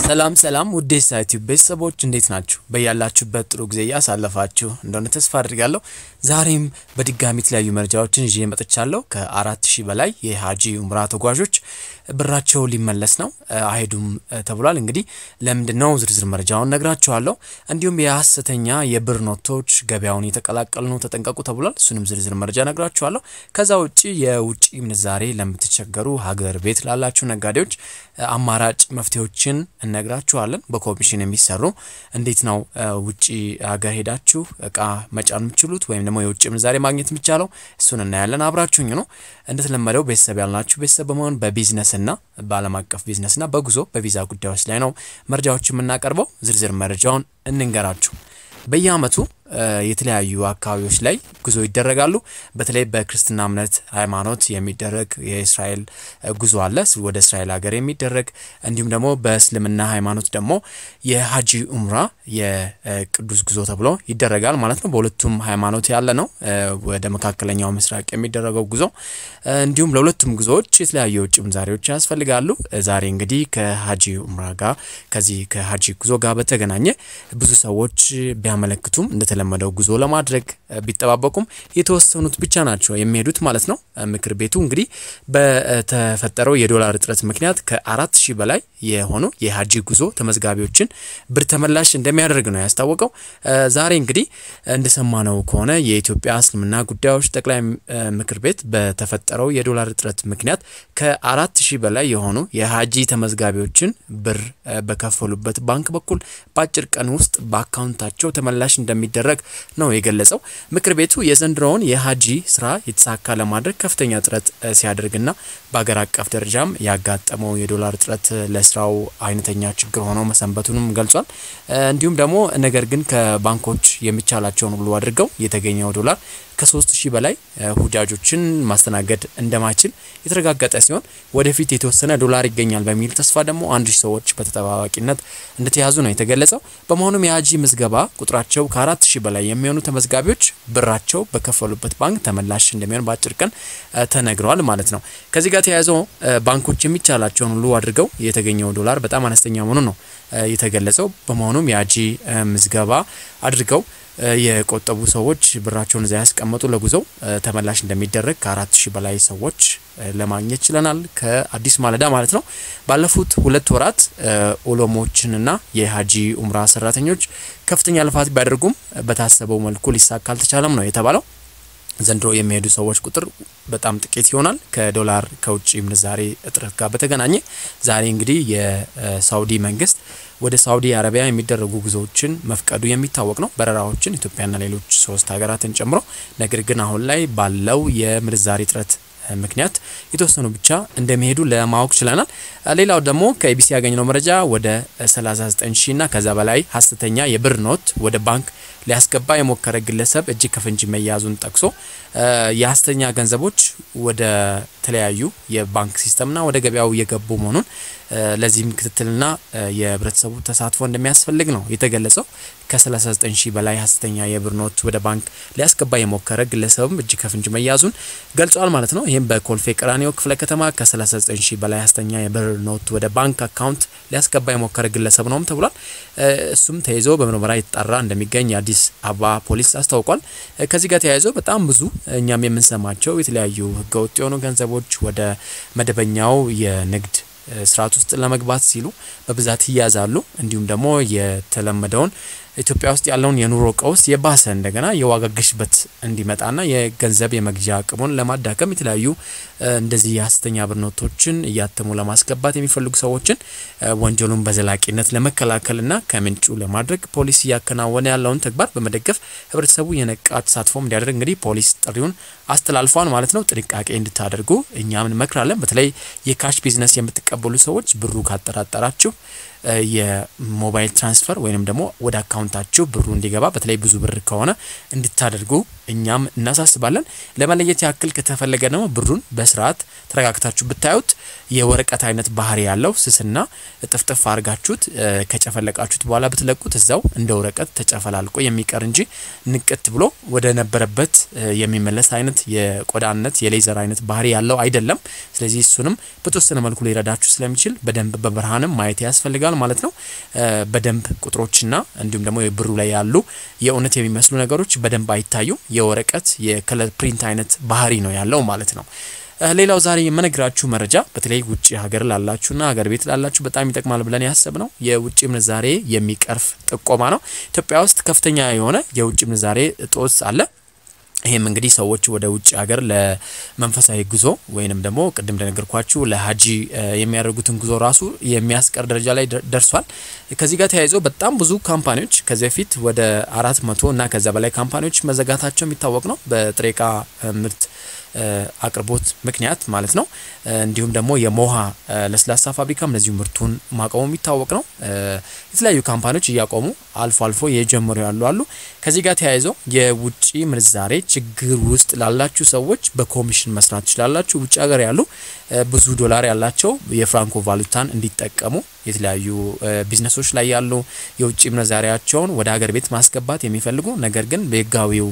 ሰላም ሰላም ውዴ ሳይቲዩብ ቤተሰቦች እንዴት ናችሁ? በያላችሁበት ጥሩ ጊዜ እያሳለፋችሁ እንደሆነ ተስፋ አድርጋለሁ። ዛሬም በድጋሚ የተለያዩ መረጃዎችን ይዤ መጥቻለሁ። ከአራት ሺህ በላይ የሀጂ ኡምራ ተጓዦች ብራቸው ሊመለስ ነው አይሄዱም ተብሏል። እንግዲህ ለምንድን ነው ዝርዝር መረጃውን ነግራችኋለሁ። እንዲሁም የሀሰተኛ የብር ኖቶች ገበያውን የተቀላቀሉ ነው ተጠንቀቁ ተብሏል። እሱንም ዝርዝር መረጃ ነግራችኋለሁ። ከዛ ውጭ የውጭ ምንዛሬ ለምትቸገሩ ሀገር ቤት ላላችሁ ነጋዴዎች አማራጭ መፍትሄዎችን እነግራችኋለን። በኮሚሽን የሚሰሩ እንዴት ነው ውጭ ሀገር ሄዳችሁ እቃ መጫን የምችሉት ወይም ደግሞ የውጭ ምንዛሬ ማግኘት የሚቻለው እሱን እናያለን። አብራችሁኝ ነው። እንደተለመደው ቤተሰብ ያልናችሁ ቤተሰብ በመሆን በቢዝነስና በዓለም አቀፍ ቢዝነስና በጉዞ በቪዛ ጉዳዮች ላይ ነው መረጃዎች የምናቀርበው። ዝርዝር መረጃውን እንንገራችሁ። በየአመቱ የተለያዩ አካባቢዎች ላይ ጉዞ ይደረጋሉ። በተለይ በክርስትና እምነት ሃይማኖት የሚደረግ የእስራኤል ጉዞ አለ፣ ወደ እስራኤል ሀገር የሚደረግ እንዲሁም ደግሞ በእስልምና ሃይማኖት ደግሞ የሀጂ ኡምራ የቅዱስ ጉዞ ተብሎ ይደረጋል ማለት ነው። በሁለቱም ሃይማኖት ያለ ነው። ወደ መካከለኛው ምስራቅ የሚደረገው ጉዞ እንዲሁም ለሁለቱም ጉዞዎች የተለያዩ የውጭ ምንዛሬዎች ያስፈልጋሉ። ዛሬ እንግዲህ ከሀጂ ኡምራ ጋር ከዚህ ከሀጂ ጉዞ ጋር በተገናኘ ብዙ ሰዎች ቢያመለክቱም እንደተለመደው ጉዞ ለማድረግ ቢጠባበቁም የተወሰኑት ብቻ ናቸው የሚሄዱት ማለት ነው። ምክር ቤቱ እንግዲህ በተፈጠረው የዶላር እጥረት ምክንያት ከአራት ሺህ በላይ የሆኑ የሀጂ ጉዞ ተመዝጋቢዎችን ብር ተመላሽ እንደሚያደርግ ነው ያስታወቀው። ዛሬ እንግዲህ እንደሰማነው ከሆነ የኢትዮጵያ እስልምና ጉዳዮች ጠቅላይ ምክር ቤት በተፈጠረው የዶላር እጥረት ምክንያት ከአራት ሺህ በላይ የሆኑ የሀጂ ተመዝጋቢዎችን ብር በከፈሉበት ባንክ በኩል በአጭር ቀን ውስጥ በአካውንታቸው ተመላሽ እንደሚደረግ ነው የገለጸው። ምክር ቤቱ የዘንድሮውን የሀጂ ስራ የተሳካ ለማድረግ ከፍተኛ ጥረት ሲያደርግና በሀገር አቀፍ ደረጃም ያጋጠመው የዶላር እጥረት ለስራው አይነተኛ ችግር ሆኖ መሰንበቱንም ገልጿል። እንዲሁም ደግሞ ነገር ግን ከባንኮች የሚቻላቸውን ሁሉ አድርገው የተገኘው ዶላር ከሶስት ሺህ በላይ ሁጃጆችን ማስተናገድ እንደማይችል የተረጋገጠ ሲሆን ወደፊት የተወሰነ ዶላር ይገኛል በሚል ተስፋ ደግሞ አንድ ሺህ ሰዎች በተጠባባቂነት እንደተያዙ ነው የተገለጸው። በመሆኑም የሀጂ ምዝገባ ቁጥራቸው ከአራት ሺህ በላይ የሚሆኑ ተመዝጋቢዎች ብራቸው በከፈሉበት ባንክ ተመላሽ እንደሚሆን በአጭር ቀን ተነግረዋል ማለት ነው። ከዚህ ጋር ተያይዘው ባንኮች የሚቻላቸውን ሁሉ አድርገው የተገኘው ዶላር በጣም አነስተኛ መሆኑ ነው የተገለጸው። በመሆኑም የሀጂ ምዝገባ አድርገው የቆጠቡ ሰዎች ብራቸውን እዚያ ያስቀመጡ ለጉዞው ተመላሽ እንደሚደረግ ከአራት ሺህ በላይ ሰዎች ለማግኘት ችለናል። ከአዲስ ማለዳ ማለት ነው። ባለፉት ሁለት ወራት ኦሎሞችንና የሀጂ ኡምራ ሰራተኞች ከፍተኛ ልፋት ቢያደርጉም በታሰበው መልኩ ሊሳካ አልተቻለም ነው የተባለው። ዘንድሮ የሚሄዱ ሰዎች ቁጥር በጣም ጥቂት ይሆናል። ከዶላር ከውጭ ምንዛሬ እጥረት ጋር በተገናኘ ዛሬ እንግዲህ የሳውዲ መንግስት ወደ ሳውዲ አረቢያ የሚደረጉ ጉዞዎችን መፍቀዱ የሚታወቅ ነው። በረራዎችን ኢትዮጵያና ሌሎች ሶስት ሀገራትን ጨምሮ። ነገር ግን አሁን ላይ ባለው የምንዛሬ እጥረት ምክንያት የተወሰኑ ብቻ እንደሚሄዱ ለማወቅ ችለናል። ሌላው ደግሞ ከኢቢሲ ያገኘነው መረጃ ወደ 39 ሺህ እና ከዛ በላይ ሀሰተኛ የብር ኖት ወደ ባንክ ሊያስገባ የሞከረ ግለሰብ እጅ ከፍንጅ መያዙን ጠቅሶ የሀሰተኛ ገንዘቦች ወደ ተለያዩ የባንክ ሲስተምና ወደ ገበያው እየገቡ መሆኑን ለዚህም ክትትልና የህብረተሰቡ ተሳትፎ እንደሚያስፈልግ ነው የተገለጸው። ከ39 ሺህ በላይ ሀሰተኛ የብር ኖት ወደ ባንክ ሊያስገባ የሞከረ ግለሰብም እጅ ከፍንጅ መያዙን ገልጿል ማለት ነው። ይህም በኮልፌ ቀራኒዮ ክፍለ ከተማ ከ39 ሺህ በላይ ሀሰተኛ የብር ኖት ወደ ባንክ አካውንት ሊያስገባ የሞከረ ግለሰብ ነውም ተብሏል። እሱም ተይዞ በምርመራ የተጣራ እንደሚገኝ የአዲስ አበባ ፖሊስ አስታውቋል። ከዚህ ጋር ተያይዞ በጣም ብዙ እኛም የምንሰማቸው የተለያዩ ህገወጥ የሆኑ ገንዘቦች ወደ መደበኛው የንግድ ስርዓት ውስጥ ለመግባት ሲሉ በብዛት ይያዛሉ። እንዲሁም ደግሞ የተለመደውን ኢትዮጵያ ውስጥ ያለውን የኑሮ ቀውስ የባሰ እንደገና የዋጋ ግሽበት እንዲመጣና የገንዘብ የመግዣ አቅሙን ለማዳከም የተለያዩ እንደዚህ የሀሰተኛ ብር ኖቶችን እያተሙ ለማስገባት የሚፈልጉ ሰዎችን ወንጀሉን በዘላቂነት ለመከላከልና ከምንጩ ለማድረግ ፖሊስ እያከናወነ ያለውን ተግባር በመደገፍ ህብረተሰቡ የነቃ ተሳትፎም እንዲያደርግ እንግዲህ ፖሊስ ጥሪውን አስተላልፏል ማለት ነው። ጥንቃቄ እንድታደርጉ እኛም እንመክራለን። በተለይ የካሽ ቢዝነስ የምትቀበሉ ሰዎች ብሩ ካጠራጠራችሁ የሞባይል ትራንስፈር ወይንም ደግሞ ወደ አካውንታችሁ ብሩ እንዲገባ በተለይ ብዙ ብር ከሆነ እንድታደርጉ እኛም እናሳስባለን። ለመለየት ያክል ከተፈለገ ደግሞ ብሩን በስርዓት ተረጋግታችሁ ብታዩት የወረቀት አይነት ባህሪ ያለው ስስና እጥፍጥፍ አድርጋችሁት ከጨፈለቃችሁት በኋላ ብትለቁት እዛው እንደ ወረቀት ተጨፈላልቆ የሚቀር እንጂ ንቅት ብሎ ወደ ነበረበት የሚመለስ አይነት የቆዳነት የሌዘር አይነት ባህሪ ያለው አይደለም። ስለዚህ እሱንም በተወሰነ መልኩ ሊረዳችሁ ስለሚችል በደንብ በብርሃንም ማየት ያስፈልጋል። ያስፈልጋል ማለት ነው። በደንብ ቁጥሮችና እንዲሁም ደግሞ የብሩ ላይ ያሉ የእውነት የሚመስሉ ነገሮች በደንብ አይታዩም። የወረቀት የከለር ፕሪንት አይነት ባህሪ ነው ያለው ማለት ነው። ሌላው ዛሬ የምነግራችሁ መረጃ በተለይ ውጭ ሀገር ላላችሁና ሀገር ቤት ላላችሁ በጣም ይጠቅማል ብለን ያሰብ ነው የውጭ ምንዛሬ የሚቀርፍ ጥቆማ ነው። ኢትዮጵያ ውስጥ ከፍተኛ የሆነ የውጭ ምንዛሬ እጦት አለ። ይህም እንግዲህ ሰዎች ወደ ውጭ ሀገር ለመንፈሳዊ ጉዞ ወይንም ደግሞ ቅድም እንደነገርኳችሁ ለሀጂ የሚያደርጉትን ጉዞ ራሱ የሚያስቀር ደረጃ ላይ ደርሷል። ከዚህ ጋር ተያይዞ በጣም ብዙ ካምፓኒዎች ከዚህ በፊት ወደ አራት መቶ እና ከዛ በላይ ካምፓኒዎች መዘጋታቸው የሚታወቅ ነው በጥሬ ዕቃ ምርት አቅርቦት ምክንያት ማለት ነው። እንዲሁም ደግሞ የሞሃ ለስላሳ ፋብሪካም እንደዚሁ ምርቱን ማቆሙ የሚታወቅ ነው። የተለያዩ ካምፓኒዎች እያቆሙ አልፎ አልፎ የጀመሩ ያሉ አሉ። ከዚህ ጋር ተያይዘው የውጭ ምንዛሬ ችግር ውስጥ ላላችሁ ሰዎች በኮሚሽን መስራት ትችላላችሁ። ውጭ ሀገር ያሉ ብዙ ዶላር ያላቸው የፍራንኮ ቫሉታን እንዲጠቀሙ የተለያዩ ቢዝነሶች ላይ ያሉ የውጭ ምንዛሪያቸውን ወደ ሀገር ቤት ማስገባት የሚፈልጉ ነገር ግን በህጋዊው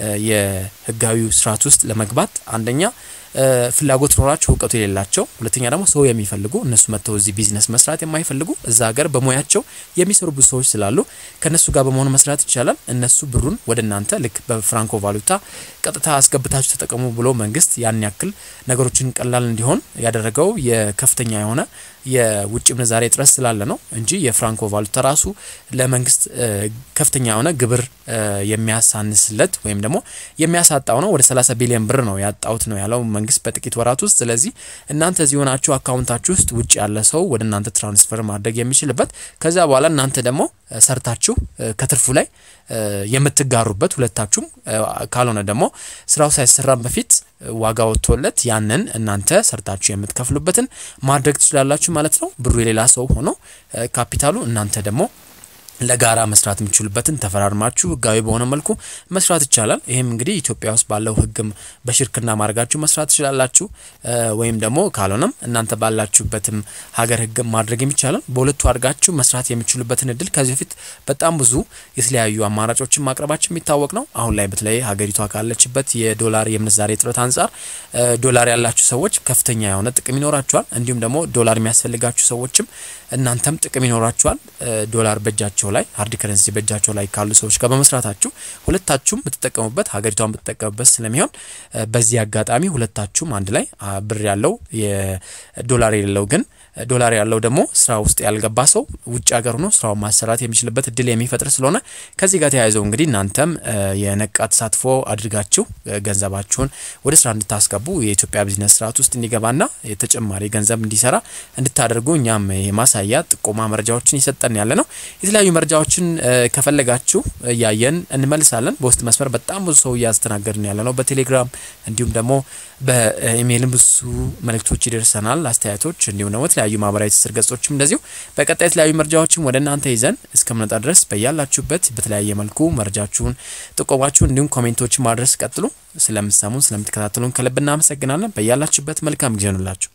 የህጋዊው ስርዓት ውስጥ ለመግባት አንደኛ ፍላጎት ኖራቸው እውቀቱ የሌላቸው፣ ሁለተኛ ደግሞ ሰው የሚፈልጉ እነሱ መጥተው እዚህ ቢዝነስ መስራት የማይፈልጉ እዛ ሀገር በሙያቸው የሚሰሩ ብዙ ሰዎች ስላሉ ከእነሱ ጋር በመሆን መስራት ይቻላል። እነሱ ብሩን ወደ እናንተ ልክ በፍራንኮ ቫሉታ ቀጥታ አስገብታችሁ ተጠቀሙ ብሎ መንግስት ያን ያክል ነገሮችን ቀላል እንዲሆን ያደረገው የከፍተኛ የሆነ የውጭ ምንዛሬ እጥረት ስላለ ነው እንጂ የፍራንኮ ቫሉታ ራሱ ለመንግስት ከፍተኛ የሆነ ግብር የሚያሳንስለት ወይም ደግሞ የሚያሳጣው ነው። ወደ 30 ቢሊዮን ብር ነው ያጣውት ነው ያለው መንግስት በጥቂት ወራት ውስጥ። ስለዚህ እናንተ እዚህ ሆናችሁ አካውንታችሁ ውስጥ ውጭ ያለ ሰው ወደ እናንተ ትራንስፈር ማድረግ የሚችልበት ከዛ በኋላ እናንተ ደግሞ ሰርታችሁ ከትርፉ ላይ የምትጋሩበት ሁለታችሁም፣ ካልሆነ ደግሞ ስራው ሳይሰራም በፊት ዋጋ ወጥቶለት ያንን እናንተ ሰርታችሁ የምትከፍሉበትን ማድረግ ትችላላችሁ ማለት ነው። ብሩ የሌላ ሰው ሆኖ ካፒታሉ እናንተ ደግሞ ለጋራ መስራት የምችሉበትን ተፈራርማችሁ ህጋዊ በሆነ መልኩ መስራት ይቻላል። ይህም እንግዲህ ኢትዮጵያ ውስጥ ባለው ህግም በሽርክና ማድረጋችሁ መስራት ትችላላችሁ። ወይም ደግሞ ካልሆነም እናንተ ባላችሁበትም ሀገር ህግም ማድረግ የሚቻላል። በሁለቱ አድርጋችሁ መስራት የሚችሉበትን እድል ከዚህ በፊት በጣም ብዙ የተለያዩ አማራጮችን ማቅረባችን የሚታወቅ ነው። አሁን ላይ በተለይ ሀገሪቷ ካለችበት የዶላር የምንዛሬ እጥረት አንጻር ዶላር ያላችሁ ሰዎች ከፍተኛ የሆነ ጥቅም ይኖራችኋል። እንዲሁም ደግሞ ዶላር የሚያስፈልጋችሁ ሰዎችም እናንተም ጥቅም ይኖራችኋል። ዶላር በእጃቸው ላይ ሀርድ ከረንሲ በእጃቸው ላይ ካሉ ሰዎች ጋር በመስራታችሁ ሁለታችሁም ብትጠቀሙበት ሀገሪቷን ብትጠቀሙበት ስለሚሆን በዚህ አጋጣሚ ሁለታችሁም አንድ ላይ ብር ያለው የዶላር የሌለው ግን ዶላር ያለው ደግሞ ስራ ውስጥ ያልገባ ሰው ውጭ ሀገር ሆኖ ስራውን ማሰራት የሚችልበት እድል የሚፈጥር ስለሆነ ከዚህ ጋር ተያይዘው እንግዲህ እናንተም የነቃ ተሳትፎ አድርጋችሁ ገንዘባችሁን ወደ ስራ እንድታስገቡ የኢትዮጵያ ቢዝነስ ስርዓት ውስጥ እንዲገባና የተጨማሪ ገንዘብ እንዲሰራ እንድታደርጉ እኛም የማሳያ ጥቆማ መረጃዎችን ይሰጠን ያለ ነው። የተለያዩ መረጃዎችን ከፈለጋችሁ እያየን እንመልሳለን። በውስጥ መስመር በጣም ብዙ ሰው እያስተናገድን ያለ ነው። በቴሌግራም እንዲሁም ደግሞ በኢሜይልም ብዙ መልእክቶች ይደርሰናል፣ አስተያየቶች እንዲሁም ደግሞ የተለያዩ ማህበራዊ ትስስር ገጾችም እንደዚሁ። በቀጣይ የተለያዩ መረጃዎችን ወደ እናንተ ይዘን እስከምንመጣ ድረስ በያላችሁበት በተለያየ መልኩ መረጃችሁን፣ ጥቆማችሁን እንዲሁም ኮሜንቶችን ማድረስ ቀጥሉ። ስለምትሰሙን ስለምትከታተሉን ከልብ እናመሰግናለን። በያላችሁበት መልካም ጊዜ ሆኑላችሁ።